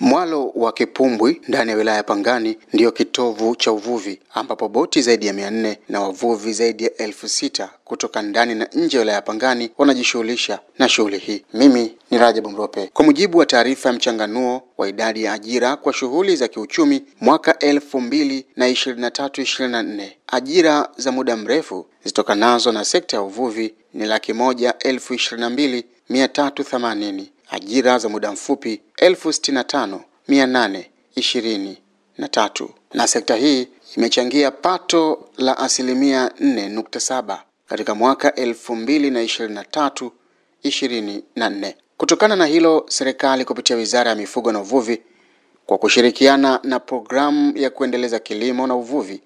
Mwalo wa Kipumbwi ndani ya wilaya ya Pangani ndiyo kitovu cha uvuvi ambapo boti zaidi ya mia nne na wavuvi zaidi ya elfu sita kutoka ndani na nje ya wilaya ya Pangani wanajishughulisha na shughuli hii. Mimi ni Rajabu Mrope. Kwa mujibu wa taarifa ya mchanganuo wa idadi ya ajira kwa shughuli za kiuchumi mwaka elfu mbili na ishirini na tatu ishirini na nne ajira za muda mrefu zitokanazo na sekta ya uvuvi ni laki moja elfu ishirini na mbili mia tatu themanini ajira za muda mfupi elfu sitini na tano mia nane ishirini na tatu na sekta hii imechangia pato la asilimia nne nukta saba katika mwaka elfu mbili na ishirini na tatu ishirini na nne. Kutokana na hilo, serikali kupitia Wizara ya Mifugo na Uvuvi kwa kushirikiana na programu ya kuendeleza kilimo na uvuvi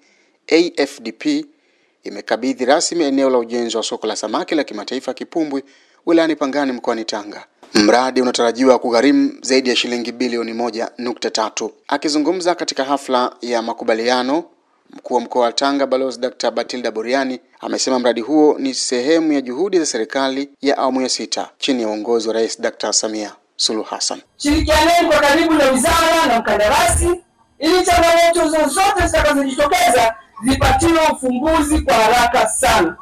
AFDP imekabidhi rasmi eneo la ujenzi wa soko la samaki la kimataifa Kipumbwi wilayani Pangani mkoani Tanga. Mradi unatarajiwa kugharimu zaidi ya shilingi bilioni moja nukta tatu. Akizungumza katika hafla ya makubaliano, mkuu wa mkoa wa Tanga Balozi Dr. Batilda Buriani amesema mradi huo ni sehemu ya juhudi za serikali ya awamu ya sita chini ya uongozi wa Rais Dr. Samia Suluhu Hassan. Shirikianeni kwa karibu na wizara na mkandarasi ili changamoto zozote zitakazojitokeza zipatiwe ufumbuzi kwa haraka sana.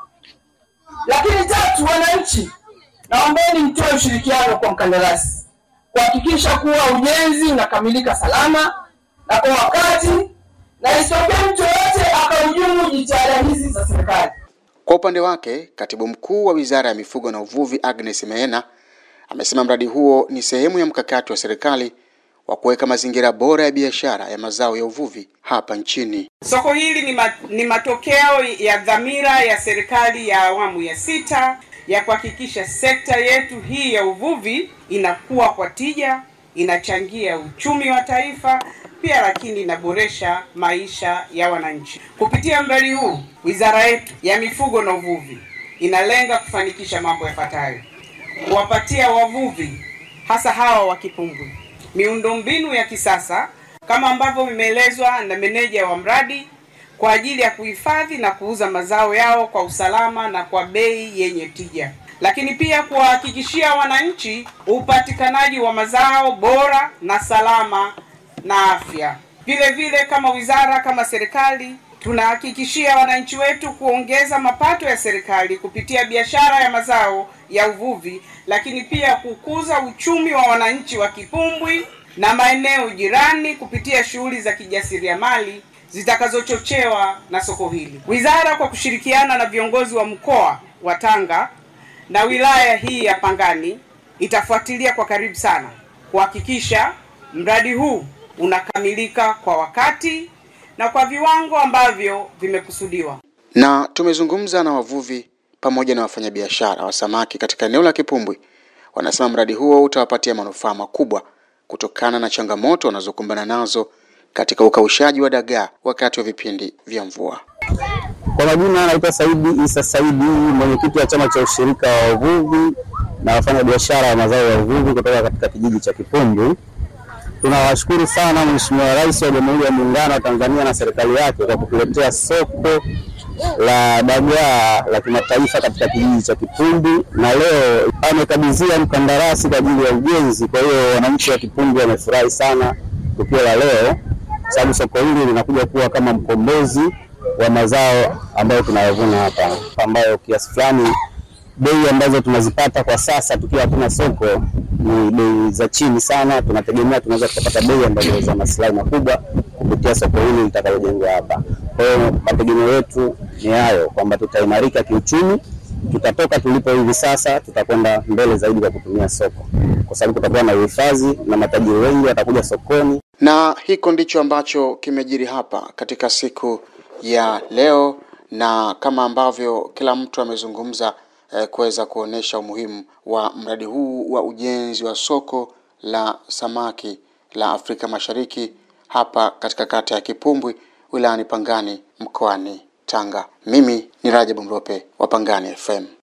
Lakini tatu, wananchi, naombeni mtoe ushirikiano kwa mkandarasi kuhakikisha kuwa ujenzi unakamilika salama na kwa wakati, na isitokee mtu yoyote akahujumu jitihada hizi za serikali. Kwa upande wake, katibu mkuu wa Wizara ya Mifugo na Uvuvi Agnes Meena amesema mradi huo ni sehemu ya mkakati wa serikali wa kuweka mazingira bora ya biashara ya mazao ya uvuvi hapa nchini. Soko hili ni, ma, ni matokeo ya dhamira ya serikali ya awamu ya sita ya kuhakikisha sekta yetu hii ya uvuvi inakuwa kwa tija, inachangia uchumi wa taifa pia, lakini inaboresha maisha ya wananchi. Kupitia mradi huu, wizara yetu ya mifugo na uvuvi inalenga kufanikisha mambo yafuatayo: kuwapatia wavuvi hasa hawa wa Kipumbwi miundombinu ya kisasa kama ambavyo vimeelezwa na meneja wa mradi kwa ajili ya kuhifadhi na kuuza mazao yao kwa usalama na kwa bei yenye tija, lakini pia kuwahakikishia wananchi upatikanaji wa mazao bora na salama na afya. Vile vile kama wizara, kama serikali tunahakikishia wananchi wetu kuongeza mapato ya serikali kupitia biashara ya mazao ya uvuvi, lakini pia kukuza uchumi wa wananchi wa Kipumbwi na maeneo jirani kupitia shughuli za kijasiriamali zitakazochochewa na soko hili. Wizara kwa kushirikiana na viongozi wa mkoa wa Tanga na wilaya hii ya Pangani itafuatilia kwa karibu sana kuhakikisha mradi huu unakamilika kwa wakati na kwa viwango ambavyo vimekusudiwa. Na tumezungumza na wavuvi pamoja na wafanyabiashara wa samaki katika eneo la Kipumbwi. Wanasema mradi huo utawapatia manufaa makubwa kutokana na changamoto wanazokumbana nazo katika ukaushaji wa dagaa wakati wa vipindi vya mvua. Kwa majina anaitwa Saidi Isa Saidi, mwenyekiti wa chama cha ushirika wa uvuvi na wafanyabiashara wa mazao ya uvuvi kutoka katika kijiji cha Kipumbwi. Tunawashukuru sana Mheshimiwa Rais wa Jamhuri ya Muungano wa Tanzania na serikali yake kwa kutuletea soko la dagaa la kimataifa katika kijiji cha Kipumbwi, na leo amekabidhia mkandarasi kwa ajili ya ujenzi. Kwa hiyo wananchi wa Kipumbwi wamefurahi sana tukio la leo, sababu soko hili linakuja kuwa kama mkombozi wa mazao ambayo tunayavuna hapa, ambayo kiasi fulani bei ambazo tunazipata kwa sasa tukiwa hatuna soko ni bei za chini sana. Tunategemea tunaweza tukapata bei ambazo za maslahi makubwa kupitia soko hili litakalojengwa hapa. Kwa hiyo mategemeo yetu ni hayo kwamba tutaimarika kiuchumi, tutatoka tulipo hivi sasa, tutakwenda mbele zaidi kwa kutumia soko, kwa sababu kutakuwa na uhifadhi na matajiri wengi watakuja sokoni. Na hiko ndicho ambacho kimejiri hapa katika siku ya leo, na kama ambavyo kila mtu amezungumza eh, kuweza kuonesha umuhimu wa mradi huu wa ujenzi wa soko la samaki la Afrika Mashariki hapa katika kata ya Kipumbwi wilayani Pangani mkoani Tanga. Mimi ni Rajabu Mrope wa Pangani FM.